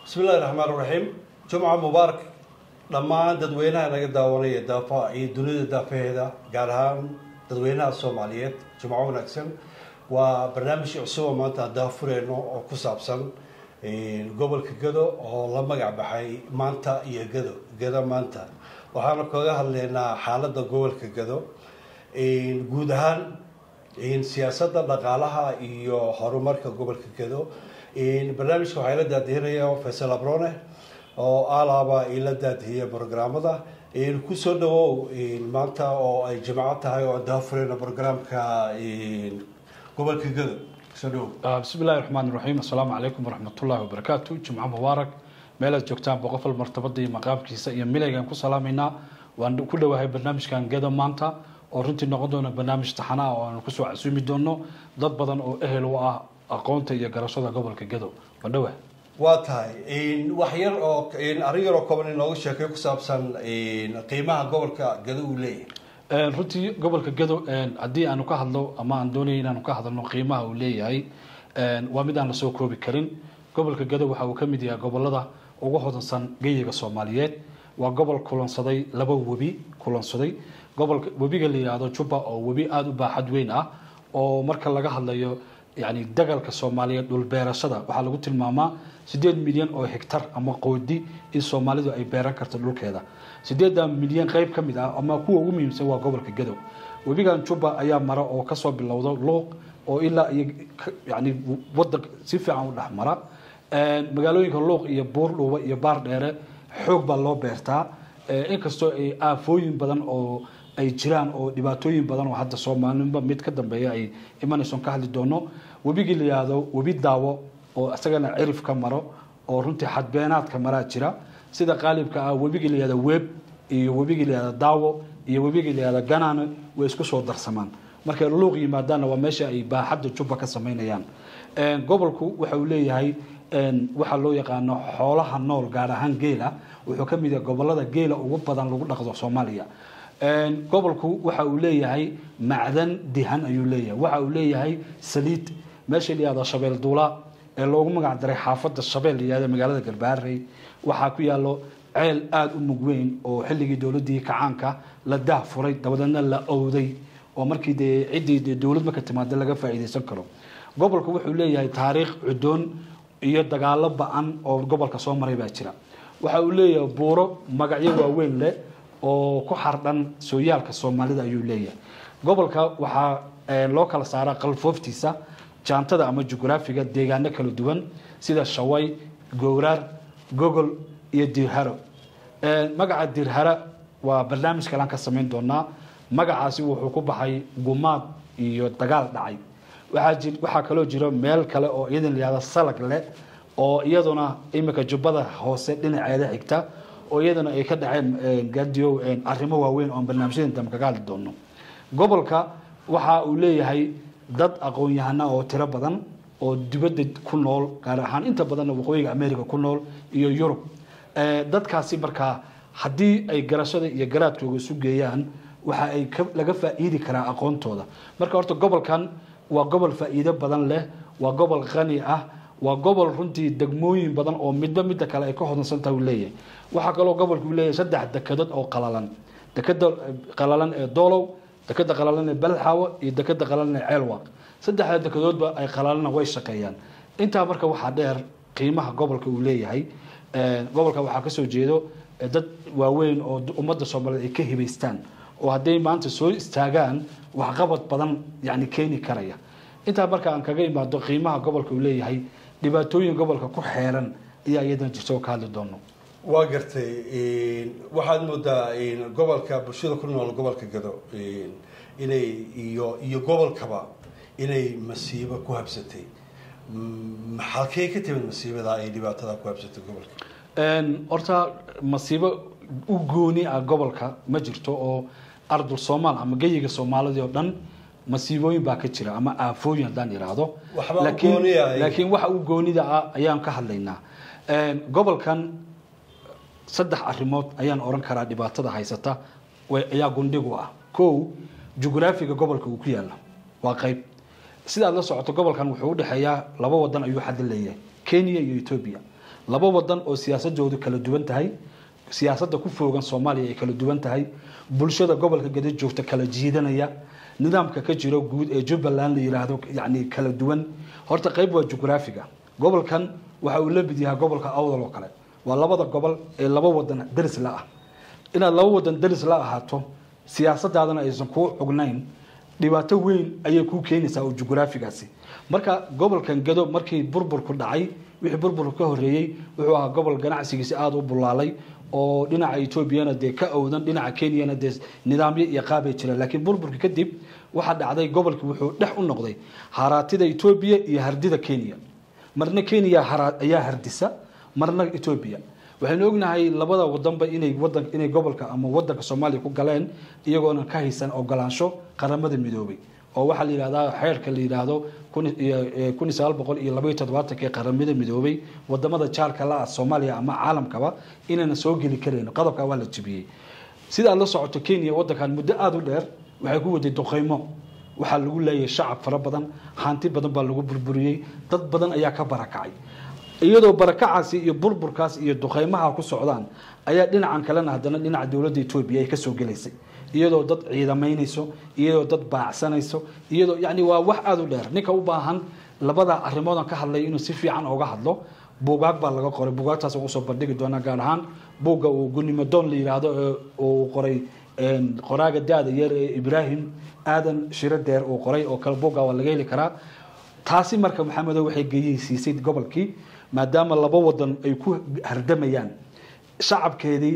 bismillahi raxmaan raxiim jumca mubaarak dhammaan dadweynaha naga daawanaya daafa iyo dunida daafaheeda gaar ahaan dadweynaha soomaaliyeed jumco wanaagsan waa barnaamij cusub oo maanta aan daafureyno oo ku saabsan gobolka gado oo la magac baxay maanta iyo gado gado maanta waxaana kaga hadlaynaa xaaladda gobolka gado guud ahaan siyaasadda dhaqaalaha iyo horumarka gobolka gado barnaamijka waxaa ila daadihinaya faysal abrone oo alaaba ila daadihiya programmada kusoo dhawow maanta oo ay jimco tahay oo aan daafureyno programka gobolka gado kusoo dhawow bismi illahi raxmaan raxiim assalaamu calaykum waraxmatullahi wabarakaatu jimco mubaarak meelaad joogtaan boqofal martabada iyo maqaamkiisa iyo milaygaan ku salaamaynaa waan ku dhowahay barnaamijkan gado maanta oo runtii noqon doona barnaamij taxanaa oo aanu kusoo casuumi doono dad badan oo ehel u ah aqoonta iyo garashada gobolka gado waa dhowah waa tahay wax yar oo arrin yar oo kooban inooga sheekay ku saabsan qiimaha gobolka gado uu leeyahay runtii gobolka gado haddii aanu ka hadlo ama aan doonaya inaanu ka hadalno qiimaha uu leeyahay waa mid aan lasoo koobi karin gobolka gado waxa uu ka mid yahay gobolada ugu hodansan geyiga soomaaliyeed waa gobol kulansaday laba webi kulansaday gobolka webiga la yidhaahdo jubba oo webi aada u baaxad weyn ah oo marka laga hadlayo yani dagalka soomaaliyeed dhulbeerashada waxaa lagu tilmaamaa sideed milyan oo hectar ama qoodi in soomaalidu ay beeran karto dhulkeeda sideedda milyan qeyb ka mid ah ama kuwa ugu muhiimsan waa gobolka gadow webigan jubba ayaa mara oo kasoo bilowda luuq oo ilaa iyo yani wadan si fiican u dhex mara magaalooyinka luuq iyo buurdhuuba iyo baar dheere xoog baa loo beertaa inkastoo ay aafooyin badan oo ay jiraan oo dhibaatooyin badan oo hadda soomaalinba mid ka dambeeya ay imanayson ka hadli doono webigii la yihahdo webi daawo oo isagana cirif ka maro oo runtii xadbeenaadka maraa jira sida qaalibka ah webigii la yihahdo web iyo webigii la yihahdo daawo iyo webigii la yihahdo ganane way isku soo darsamaan markay luuq yimaadaanna waa meesha ay baaxadda jubba ka samaynayaan gobolku waxa uu leeyahay waxaa loo yaqaano xoolaha nool gaar ahaan geela wuxuu ka mid yahay gobolada geela ugu badan lagu dhaqdo soomaaliya gobolku waxa uu leeyahay macdan dihan ayuu leeyahay waxa uu leeyahay saliid meesha la yihahdo shabeel duula ee loogu magac daray xaafadda shabeel la yihahdo magaalada galbaarey waxaa ku yaalo ceel aada u mug weyn oo xilligii dowladdii kacaanka la daah furay dabadeedna la owday oo markii dee ciddii dee dowlad marka timaada laga faa'iidaysan karo gobolku wuxuu leeyahay taariikh cudoon iyo dagaalo ba-an oo gobolka soo maray baa jira waxa uu leeyahay buuro magacyo waaweyn leh oo ku xardhan sooyaalka soomaalida ayuu leeyahay gobolka waxaa loo kala saaraa qalfooftiisa jaantada ama jugraafiga deegaano kala duwan sida shaway gowraar gogol iyo dirharo magaca dirhara waa barnaamij kalean ka samayn doonaa magacaasi wuxuu ku baxay gumaad iyo dagaal dhacay waxaa kaloo jiro meel kale oo iyadan layihahdo salag leh oo iyaduna imika jubbada hoose dhinaceeda xigta oo iyadana ay ka dhaceen gadio arrimo waaweyn oon barnaamijyadan dambe kaga hadli doono gobolka waxa uu leeyahay dad aqoon-yahana oo tiro badan oo dibadda ku nool gaar ahaan inta badanna waqooyiga america ku nool iyo yurub dadkaasi markaa haddii ay garashada iyo garaadkooga isu geeyaan waxa ay laga faa'iidi karaa aqoontooda marka horta gobolkan waa gobol faa'iido badan leh waa gobol qani ah waa gobol runtii degmooyin badan oo midba midda kale ay ka hodansantaha uu leeyahay waxaa kaloo gobolku uu leeyahay saddex dekedood oo qalalan dekeda qalalan ee doolow dekeda qalalan ee balxaawo iyo dekeda qalalan ee ceelwaaq saddexda dekedoodba ay qalalana way shaqeeyaan intaa marka waxaa dheer qiimaha gobolka uu leeyahay gobolka waxaa kasoo jeedo dad waaweyn oo ummadda soomaaliyeed ay ka hibaystaan oo hadday maanta soo istaagaan waxqabad badan yani keeni karaya intaa marka aan kaga imaado qiimaha gobolka uu leeyahay dhibaatooyin gobolka ku xeeran ayaa iyadana jirta oo ka hadli doono waa gartay waxaad moodaa gobolka bulshada ku nool gobolka gado inay iyo iyo gobolkaba inay masiibo ku habsatay halkee ka timid masiibada ay dhibaatada ku habsatay gobolka horta masiibo u gooni ah gobolka ma jirto oo ardul soomaal ama geyiga soomaalidii oo dhan masiibooyin baa ka jira ama aafooyin haddaan idhaahdo Waxba u laakiin gooni ah. laakiin waxa u goonida ah ayaan ka hadlaynaa gobolkan saddex arrimood ayaan oran karaa dhibaatada haysata way- ayaa gundhigu ah kow jugraafiga gobolka uu ku yaala waa qayb sidaad la socoto gobolkan wuxuu udhexeeyaa laba wadan ayuu xaddi leeyahay kenya iyo ethiopia laba wadan oo siyaasadoodu kala duwan tahay siyaasadda ku foogan soomaaliya ay kala duwan tahay bulshada gobolka gada joogta kala jiidanaya nidaamka ka jiro guud ee jubbaland la yidhaahdo yani kala duwan horta qayb waa jugraafiga gobolkan waxa uu la mid yahay gobolka awdal oo kale waa labada gobol ee laba wadan daris la ah inaad laba wadan daris la ahaato siyaasadaadana aysan kuu cugnayn dhibaato weyn ayay kuu keenaysaa oo jugraafigaasi marka gobolkan gado markii burburku dhacay wixii burburku ka horeeyey wuxuu ahaa gobol ganacsigiisi aada u bulaalay oo dhinaca etoobiyana dee ka owdan dhinaca kenyana dee nidaamyo iyo qaabay jireen laakiin burburka kadib waxaa dhacday gobolkii wuxuu dhex u noqday haraatida etoobiya iyo hardida kenya marna kenya ayaa hardisa marna etoobiya waxaynu ognahay labada wadanba inay wadan inay gobolka ama wadanka soomaaliya ku galeen iyagoona ka haysan ogolaansho qaramada midoobay oo waxaa la yidhahdaa xeerka la yidhaahdo kun iyo sagaal boqol iyo labaiyo toddobaatanka ee qaramada midoobay wadamada jaalka la ah soomaaliya ama caalamkaba inayna soo geli karayn qodobkaa waa la jebiyey sidaa la socoto kenya wadankan muddo aada u dheer waxay ku waday duqeymo waxaa lagu leeyahay shacab fara badan hanti badan baa lagu burburiyey dad badan ayaa ka barakacay iyadoo barakacaasi iyo burburkaas iyo duqeymaha ku socdaan ayaa dhinacan kalena haddana dhinaca dowladda etoobiya ay kasoo gelaysay iyadoo dad ciidamaynayso iyadoo dad baacsanayso iyadoo yani waa wax aada u dheer ninka u baahan labada arrimoodan ka hadlay inuu si fiican oga hadlo buugaag baa laga qoray buugaagtaas ugu soo bandhigi doonaa gaar ahaan buugga uu gunimadoon la yidhaahdo uu qoray qoraaga da-da yar ee ibraahim aadan shiro deer uu qoray oo kale buugga waa laga heli karaa taasi marka maxamedo waxay geyeysiisay gobolkii maadaama laba wadan ay ku hardamayaan shacabkeedii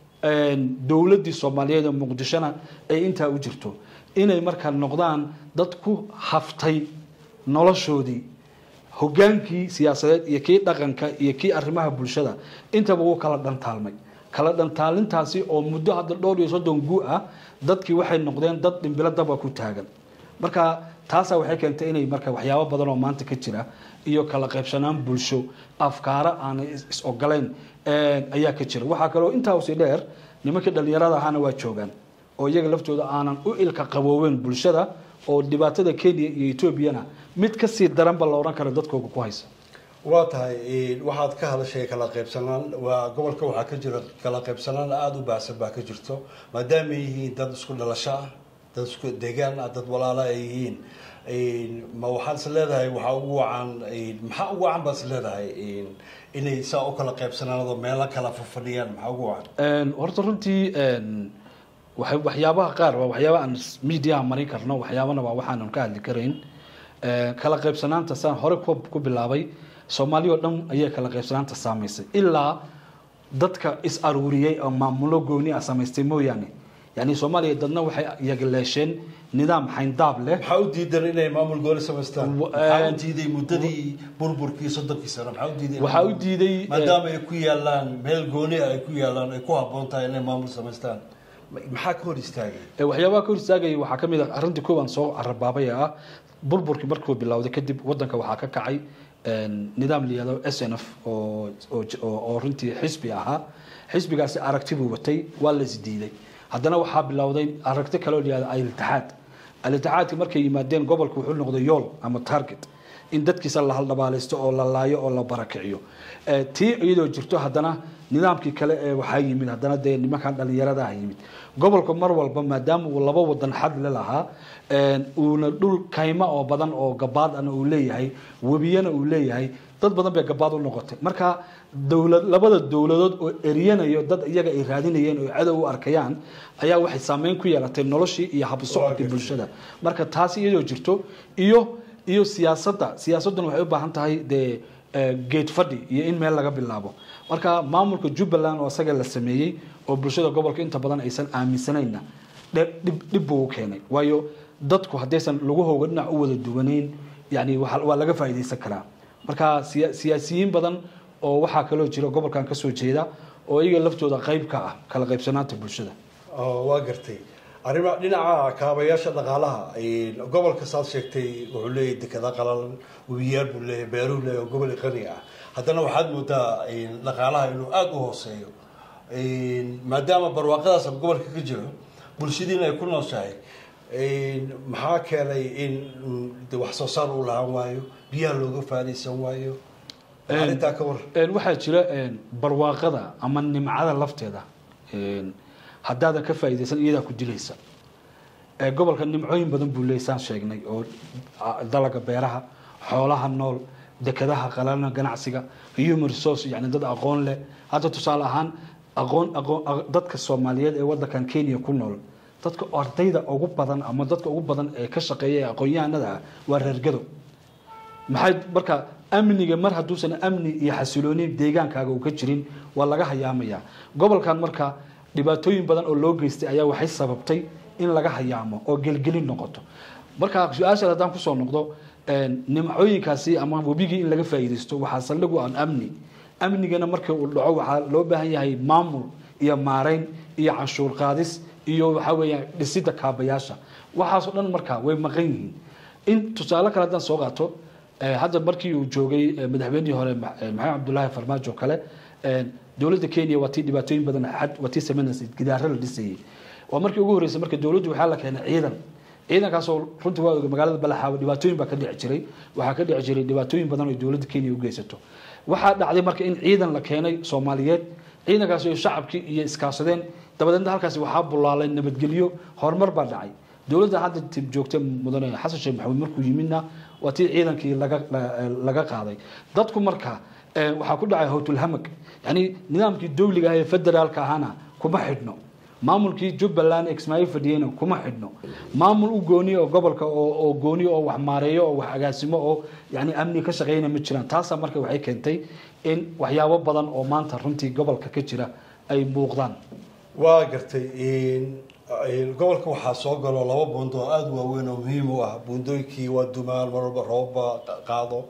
dowladdii soomaaliyeed ee muqdishona ay intaa u jirto inay markaa noqdaan dad ku haftay noloshoodii hogaankii siyaasadeed iyo kii dhaqanka iyo kii arrimaha bulshada intaba wuu kala dhantaalmay kala dhantaalintaasi oo muddo hadda dhowr iyo soddon gu ah dadkii waxay noqdeen dad dhimbilo daba ku taagan marka taasaa waxay keentay inay marka waxyaabo badan oo maanta ka jira iyo kala qaybsanaan bulsho afkaaro aanay is ogolayn ayaa ka jira waxaa kaloo intaa usii dheer nimankii dhalinyarada ahaana waa joogaan oo iyaga laftooda aanan u ilka qabooweyn bulshada oo dhibaatada kenya iyo etoobiyana mid kasii daranba la odhan kara dadkooga ku haysa waa tahay waxaad ka hadashay kala qaybsanaan waa gobolka waxaa ka jira kala qaybsanaan aada u baahsan baa ka jirto maadaama ay yihiin dad isku dhalasho ah dad isku deegaan ah dad walaala ay yihiin ma waxaad is leedahay waxaa ugu wacan maxaa ugu wacan baad is leedahay inay saa u kala qaybsanaanado meelo kala fafadhiyaan maxaa ugu wacan horta runtii waay waxyaabaha qaar waa waxyaaba aan mediaha marin karno waxyaabana waa waxaanan ka hadli karayn kala qaybsanaanta saan hore ku bilaabay soomaaliya oo dhan ayay kala qaybsanaanta saamaysay ilaa dadka is aruuriyey oo maamulo gooni ah samaystay mooyaane yani soomaaliya dadna waxay yagaleesheen nidaam xayndaab leh maxaa u diidan inay maamul gooni samaystaan maxaa u diiday muddadii burburkii soddonkii sano maxaa u diiday waxaa u diiday maadaama ay ku yaalaan meel gooni ah ay ku yaalaan ay ku habboon tahay inay maamul samaystaan maxaa ka hor istaagay waxyaabaha ka hor istaagaya waxaa ka mid ah arrintii kooban soo carabaabay ah burburkii markuu bilowday kadib wadanka waxaa ka kacay nidaam la yihahdo s n f oo oo runtii xisbi ahaa xisbigaasi aragti buu watay waa la isdiiday haddana waxaa bilowday aragti kaloo la yihahdo al-itixaad al-itixaadki markay yimaadeen gobolka wuxuu noqday yool ama target in dadkiisa la haldhabaalaysto oo la laayo oo la barakiciyo tii iyadoo jirto haddana nidaamkii kale ee waxaa yimid haddana dee nimankan dhalinyarada ah yimid gobolka mar walba maadaama uu laba wadan xadle lahaa uuna dhul kayma oo badan oo gabaad ana uu leeyahay webiyana uu leeyahay dad badan bay gabaad u noqotay marka dowlad labada dowladood oo eryanayo dad iyaga ay raadinayeen oo cadow u arkayaan ayaa waxay saameyn ku yeelatay noloshii iyo habsocodkii bulshada marka taasi iyadoo jirto iyo iyo siyaasadda siyaasadduna waxay u baahan tahay dee geed fadhi iyo in meel laga bilaabo marka maamulka jubbaland oo isaga la sameeyey oo bulshada gobolka inta badan aysan aaminsanayna dhib buu u keenay waayo dadku haddaysan lagahooga dhinac u wada duwanayn yani waa laga faa'iidaysan karaa marka siyaasiyiin badan oo waxaa kaloo jira gobolkan kasoo jeeda oo iyaga laftooda qayb ka ah kala qaybsanaanta bulshada waa gartay arrima dhinaca kaabayaasha dhaqaalaha gobolka saad sheegtay wuxuu leeyahay dekada qalalan webiyaal buu leeyahay beeruu leeyahay oo gobol qani ah haddana waxaad moodaa dhaqaalaha inuu aada u hooseeyo maadaama barwaaqadaas gobolka ka jiro bulshadiina ay ku nooshahay maxaa keenay in wax soo saar uu lahaan waayo biyaha looga faadaysan waayo arrintaa ka war Een, waxaa jira een, barwaaqada ama nimcada lafteeda een, haddaadan ka faa'iidaysan iyadaa ku dilaysa Ee, gobolka nimcooyin badan buu leeysaan sheegnay oo ah, dalaga beeraha xoolaha nool dekadaha qalana ganacsiga human resource yani dad aqoon leh hadda tusaale ahaan aqoon aqoon aq- dadka soomaaliyeed ee wadankan kenya ku nool dadka ardayda ugu badan ama dadka ugu badan ee ka shaqeeya ee aqoon-yahanada ah waa reergado maxay marka amniga mar hadduusan amni iyo xasilooni deegaankaaga uu ka jirin waa laga hayaamaya gobolkan marka dhibaatooyin badan oo loo geystay ayaa waxay sababtay in laga hayaamo oo gelgelin noqoto marka su-aasha haddaan kusoo noqdo een, nimcooyinkaasi ama webigii in laga faa'iidaysto waxaa saldhig u ah amni amnigana markii uu dhaco waxaa loo baahan yahay maamul iyo maarayn iyo canshuur qaadis iyo waxaa weeyaan dhisida kaabayaasha waxaasoo dhan marka way maqan yihiin in tusaale kale haddaan soo qaato eh, hadda markii uu joogay eh, madaxweynihii hore Ma- eh, maxamed cabdulaahi farmaajo kale eh, dowladda kenya waa tii dhibaatooyin badan xad waa tii sameynaysay gidaaro la dhisayay waa markii ugu horreysay marka dowladdu waxaa la keenay ciidan ciidankaasoo runtii waa oga magaalada balaxaawo dhibaatooyin baa ka dhici jiray waxaa ka dhici jiray dhibaatooyin badan oo dowladda kenya u geysato waxaa dhacday marka in ciidan la keenay soomaaliyeed ciidankaasi oo shacabkii iyo iskaashadeen dabadeedna halkaasi waxaa bulaalay nabadgelyo horumar baa dhacay dowladda hadda tib joogta mudane xasan sheekh maxamuud markuu yimidna waa tii ciidankii laga la- laga qaaday dadku marka eh, waxaa ku dhacay howtulhamag yani nidaamkii dowliga ah ee federaalka ahana kuma xidhno maamulkii jubbaland ee kismaayo fadhiyeyna kuma xidhno maamul u gooniyo oo gobolka oo oo gooniyo oo wax maareeyo oo wax agaasimo oo yani amni ka shaqeynaya ma jiraan taasaa marka waxay keentay in waxyaabo badan oo maanta runtii gobolka ka jira ay muuqdaan waa gartay in- in gobolka waxaa soo galo laba buundo oo aada u waaweyn oo muhiim u ah buundooyinkii waa dumaan mar walba roobba qaado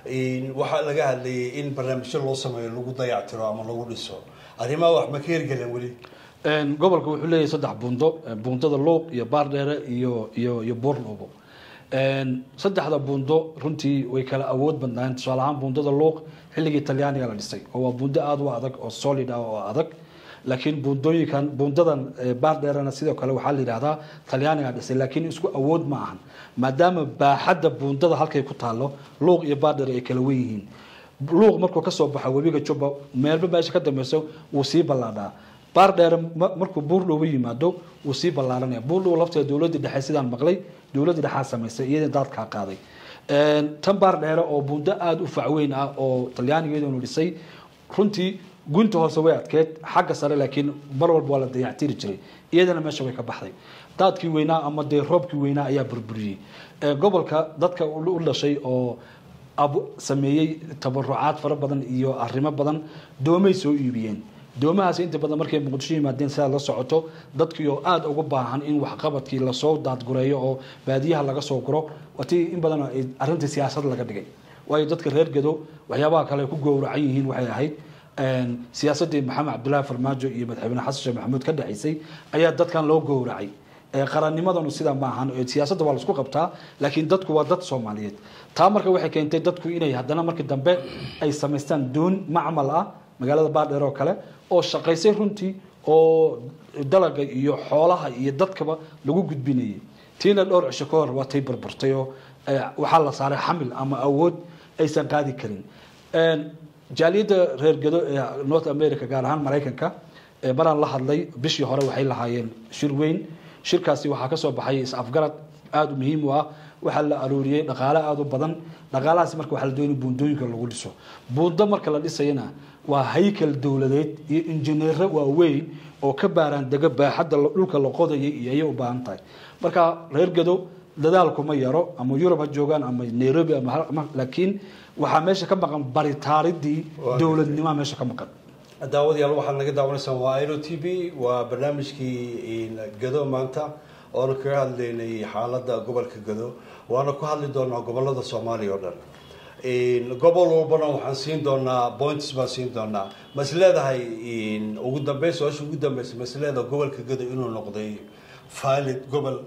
In waxaa laga hadlayay in barnaamijyo loo sameeyo lagu dayactiro ama lagu dhiso arrimaha wax ma ka hirgeleen weli Een, gobolka wuxuu leeyahay saddex buundo een, buundada luuq iyo baardheere iyo iyo iyo buurluubo Een, saddexda buundo runtii way kala awood badnaayeen tusaale ahaan buundada luuq xilligii talyaaniga la dhisay oo waa buundo aada u adag oo solid ah oo adag laakiin buundooyinkan buundadan eh, baardheerena sidoo kale waxaa la yidhahdaa talyaaniga dhisay laakiin isku awood ma ahan maadaama baaxadda buundada halkay ku taalo luuq iyo baardheere ay kala wen yihiin luuq markuu ka soo baxo webiga jubba meelba meesha ka dambeyso wuu sii ballaadhaa baar dheere ma- markuu buurdhow yimaado wuu sii ballaaranaya buurdhow lafteeda dowladda dhexe sidaan maqlay dowladda dhexaa samaysay iyadii daadkaa qaaday Een, tan baar dheere oo buundo aada u facweyn ah oo talyaanigeedunu dhisay runtii gunta hoose way adkeed xagga sare laakiin mar walba waa la dayactiri jiray iyadana meesha way ka baxday daadkii weynaa ama dee roobkii weynaa ayaa burburiyey Ee, gobolka dadka u u dhashay oo abu sameeyey tabarucaad fara badan iyo arrimo badan doomay soo iibiyeen doomahaasi inta badan markay muqdisho yimaadeen sidaa la socoto dadkii oo aada ugu baahan in waxqabadkii lasoo daadgureeyo oo baadiyaha laga soo guro watii in badan ay arrintii siyaasad laga dhigay waayo dadka reer gedo waxyaabaha kale ay ku gowracan yihiin waxay ahayd een, siyaasaddii maxamed cabdulaahi farmaajo iyo madaxweyne xasan sheekh maxamuud ka dhexaysay ayaa dadkan loo gowracay ee qarannimadanu sidaa ma ahan ee siyaasadda waa laisku qabtaa laakiin dadku waa dad soomaaliyeed taa marka waxay keentay dadku inay haddana markii dambe ay samaystaan doon macmal ah magaalada baardheer oo kale oo shaqaysay runtii oo dalaga iyo xoolaha iyo dadkaba lagu gudbinayay tiina dhowr cisho ka hor waa tay burburtay oo eh, waxaa la saaray xamil ama awood aysan qaadi karin Een, jaaliyadda reer gedo ee north america gaar ahaan maraykanka ee maraan la hadlay bishii hore waxay lahaayeen shir weyn shirkaasi waxaa kasoo baxay is-afgarad aada u muhiim u ah waxaa la arooriyey dhaqaale aada u badan dhaqaalahaasi marka waxaa la doonay buundooyinka lagu dhiso buundo marka la dhisayana waa haykal dowladeed iyo injineero waaweyn oo ka baaraan dega baaxadda la- dhulka la qodayay iyo ayay u baahan tahay marka reer gedo dadaalkuma yaro ama yurub ha joogaan ama nairobi ama hal- ama- laakiin waxaa meesha ka maqan baritaaridii Waa dowladnimoa meesha ka maqan daawadayaal waxaad naga daawanaysaan waa iro t v waa barnaamijkii gado maanta oona kaga hadlaynay xaaladda gobolka gado waana ku hadli doonaa gobolada soomaaliya oo dhan gobol walbana waxaan siin doonaa points baan siin doonaa ma is leedahay ugu dambeyn su-aasha ugu dambeysa ma is leedahay gobolka gado inuu noqday valid gobol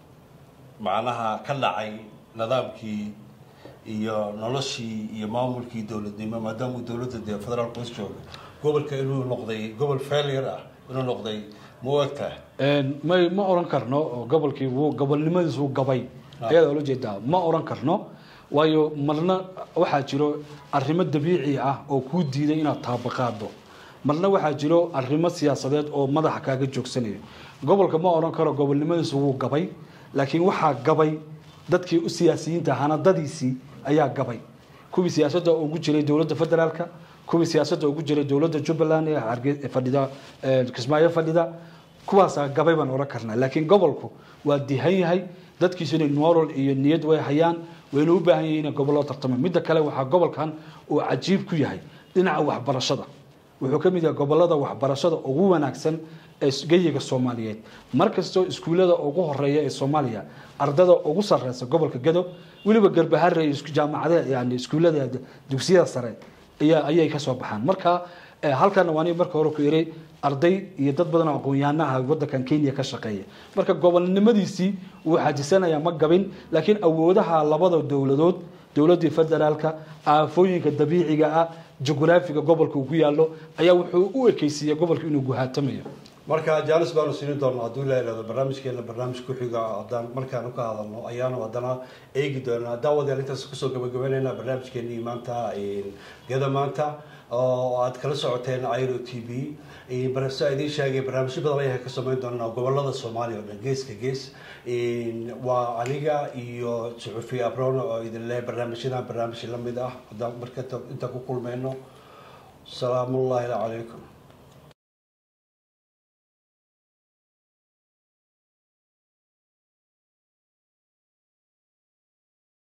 macnaha ka dhacay nidaamkii iyo noloshii iyo maamulkii dowladnimo maadaama uu dowladda dee federaalka hoos jooga gobolka inuu noqday gobol failure ah inuu noqday ma u egtahay Een, may ma oran karno oo gobolkii wuu gobolnimadiis wuu gabay Ah. ayadaa ula jeedaa ma oran karno waayo marna waxaa jiro arrimo dabiici ah oo kuu diiday inaad taabaqaado marna waxaa jiro arrimo siyaasadeed oo madaxa kaaga joogsanaya gobolka ma odhan karo gobolnimadiisu wuu gabay laakiin waxaa gabay dadkii u siyaasiyiinta hanadadiisii ayaa gabay kuwii siyaasadda ugu jiray dowladda federaalka kuwii siyaasadda ugu jiray dowladda jubbaland ee Hargey- fadhida ee kismaayo fadhida kuwaasaa gabay baan odhan karnaa laakiin gobolku waa dihan yahay dadkiisu inay moral iyo niyad way hayaan wayna u baahan yihiin inay gobollo tartamo midda kale waxaa gobolkan uu cajiib ku yahay dhinaca waxbarashada wuxuu ka mid yahay gobolada waxbarashada ugu wanaagsan ee geyiga soomaaliyeed markastoo iskuullada ugu horeeya ee soomaaliya ardada ugu sareysa gobolka gado weliba garbahare iyo isku- jaamacadaha yani iskuullada dugsiyada sare ayaa ayay ka soo baxaan marka eh, halkan waa aniga marka hore ku iray arday iyo dad badan oo aqoon-yahanaha wadankan kenya ka shaqeeya marka gobolnimadiisii wuu xajisanayaa ma gabin laakiin awoodaha labada dowladood dowladii federaalka aafooyinka dabiiciga ah jugraafiga gobolka uu ku yaalo ayaa wuxuu u ekeysiiyey gobolka inuu guhaatamayo marka jaanis baanu siini doonaa hadduu ilaa ihahdo barnaamijkeena barnaamij ku-xiga haddaan markaanu ka hadalno ayaanu haddana eegi doonaa daawadeel intaas kusoo gabagabeynayna barnaamijkeenii maanta gada maanta oo aad kala socoteen iro t v barasa idiin sheegay barnaamijyo badan ayaan ka samayn doonaa gobolada soomaaliya oo dhan geeska gees waa aniga iyo suxufi abrono oo idin leh barnaamijyadan barnaamij lamid ah haddaan marka inta ku kulmeyno salaamullahi calaykum